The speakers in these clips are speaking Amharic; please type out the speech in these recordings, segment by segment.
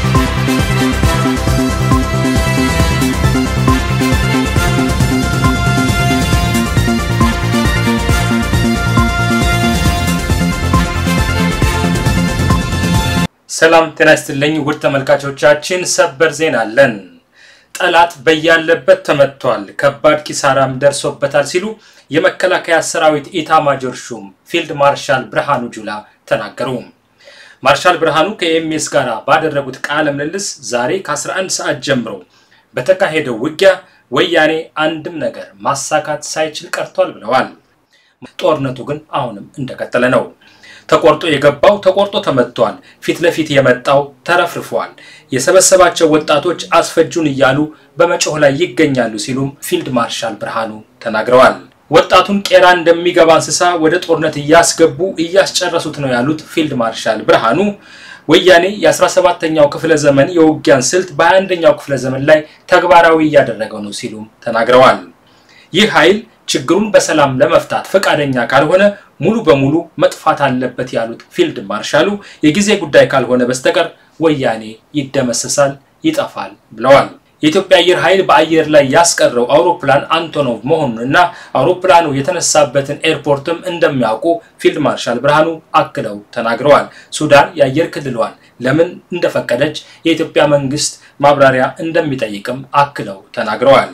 ሰላም ጤና ይስጥልኝ ውድ ተመልካቾቻችን፣ ሰበር ዜና አለን። ጠላት በያለበት ተመቷል፣ ከባድ ኪሳራም ደርሶበታል ሲሉ የመከላከያ ሰራዊት ኢታማጆር ሹም ፊልድ ማርሻል ብርሃኑ ጁላ ተናገሩ። ማርሻል ብርሃኑ ከኤምኤስ ጋር ባደረጉት ቃለ ምልልስ ዛሬ ከ11 ሰዓት ጀምሮ በተካሄደው ውጊያ ወያኔ አንድም ነገር ማሳካት ሳይችል ቀርቷል ብለዋል። ጦርነቱ ግን አሁንም እንደቀጠለ ነው። ተቆርጦ የገባው ተቆርጦ ተመቷል። ፊት ለፊት የመጣው ተረፍርፏል። የሰበሰባቸው ወጣቶች አስፈጁን እያሉ በመጮህ ላይ ይገኛሉ ሲሉም ፊልድ ማርሻል ብርሃኑ ተናግረዋል። ወጣቱን ቄራ እንደሚገባ እንስሳ ወደ ጦርነት እያስገቡ እያስጨረሱት ነው ያሉት ፊልድ ማርሻል ብርሃኑ ወያኔ የ17ኛው ክፍለ ዘመን የውጊያን ስልት በ21ኛው ክፍለ ዘመን ላይ ተግባራዊ እያደረገው ነው ሲሉም ተናግረዋል። ይህ ኃይል ችግሩን በሰላም ለመፍታት ፈቃደኛ ካልሆነ ሙሉ በሙሉ መጥፋት አለበት ያሉት ፊልድ ማርሻሉ የጊዜ ጉዳይ ካልሆነ በስተቀር ወያኔ ይደመሰሳል፣ ይጠፋል ብለዋል። የኢትዮጵያ አየር ኃይል በአየር ላይ ያስቀረው አውሮፕላን አንቶኖቭ መሆኑንና አውሮፕላኑ የተነሳበትን ኤርፖርትም እንደሚያውቁ ፊልድ ማርሻል ብርሃኑ አክለው ተናግረዋል። ሱዳን የአየር ክልሏን ለምን እንደፈቀደች የኢትዮጵያ መንግስት ማብራሪያ እንደሚጠይቅም አክለው ተናግረዋል።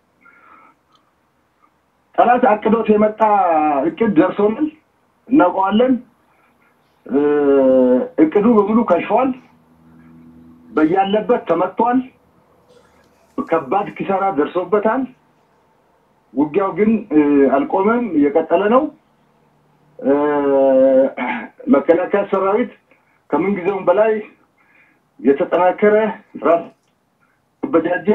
ጠላት አቅዶት የመጣ እቅድ ደርሶናል፣ እናውቀዋለን። እቅዱ በሙሉ ከሽፏል፣ በያለበት ተመቷል፣ ከባድ ኪሳራ ደርሶበታል። ውጊያው ግን አልቆመም፣ እየቀጠለ ነው። መከላከያ ሰራዊት ከምንጊዜውም በላይ የተጠናከረ ራስ በጃጀ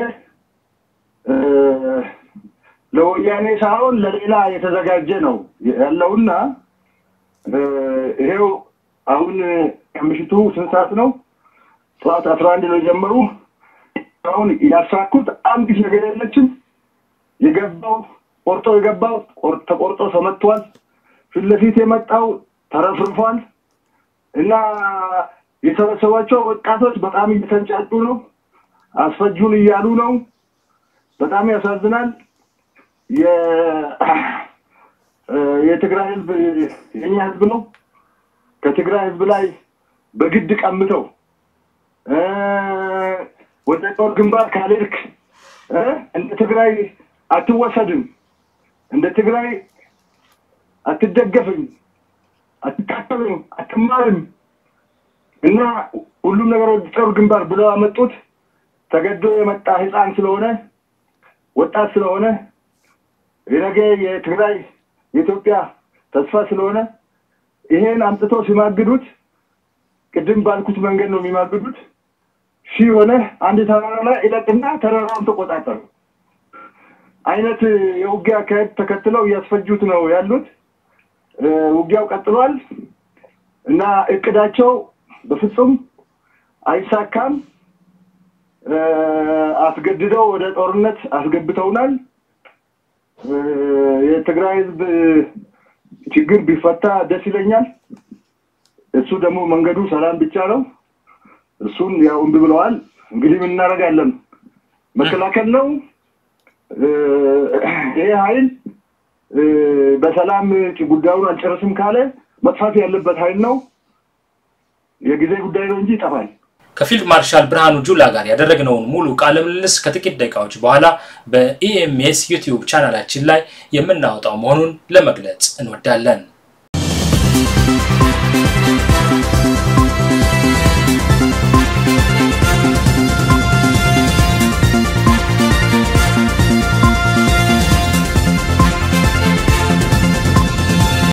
ለወያኔ ሳይሆን ለሌላ የተዘጋጀ ነው ያለውና ይሄው አሁን ከምሽቱ ስንት ሰዓት ነው? ጠዋት አስራ አንድ ነው የጀመሩ። አሁን ያሳኩት አንዲት ነገር የለችም። የገባው ቆርጦ የገባው ተቆርጦ ተመቷል። ፊት ለፊት የመጣው ተረፍርፏል። እና የሰበሰቧቸው ወጣቶች በጣም እየተንጫጩ ነው። አስፈጁን እያሉ ነው። በጣም ያሳዝናል። የትግራይ ህዝብ የኛ ህዝብ ነው። ከትግራይ ህዝብ ላይ በግድ ቀምተው ወደ ጦር ግንባር ካልሄድክ እንደ ትግራይ አትወሰድም፣ እንደ ትግራይ አትደገፍም፣ አትካተልም፣ አትማርም እና ሁሉም ነገር ወደ ጦር ግንባር ብለው አመጡት። ተገዶ የመጣ ህፃን ስለሆነ ወጣት ስለሆነ የነገ የትግራይ የኢትዮጵያ ተስፋ ስለሆነ ይሄን አምጥቶ ሲማግዱት ቅድም ባልኩት መንገድ ነው የሚማግዱት። ሺህ ሆነ አንድ ተራራ ላይ ይለቅና ተራራውን ተቆጣጠሩ አይነት የውጊያ አካሄድ ተከትለው እያስፈጁት ነው ያሉት። ውጊያው ቀጥሏል እና እቅዳቸው በፍጹም አይሳካም። አስገድደው ወደ ጦርነት አስገብተውናል። የትግራይ ህዝብ ችግር ቢፈታ ደስ ይለኛል። እሱ ደግሞ መንገዱ ሰላም ብቻ ነው። እሱን ያው እምቢ ብለዋል። እንግዲህ ምን እናደርጋለን? መከላከል ነው። ይሄ ኃይል በሰላም ጉዳዩን አልጨረስም ካለ መጥፋት ያለበት ኃይል ነው። የጊዜ ጉዳይ ነው እንጂ ይጠፋል። ከፊልድ ማርሻል ብርሃኑ ጁላ ጋር ያደረግነውን ሙሉ ቃለ ምልልስ ከጥቂት ደቂቃዎች በኋላ በኢኤምኤስ ዩቲዩብ ቻናላችን ላይ የምናወጣው መሆኑን ለመግለጽ እንወዳለን።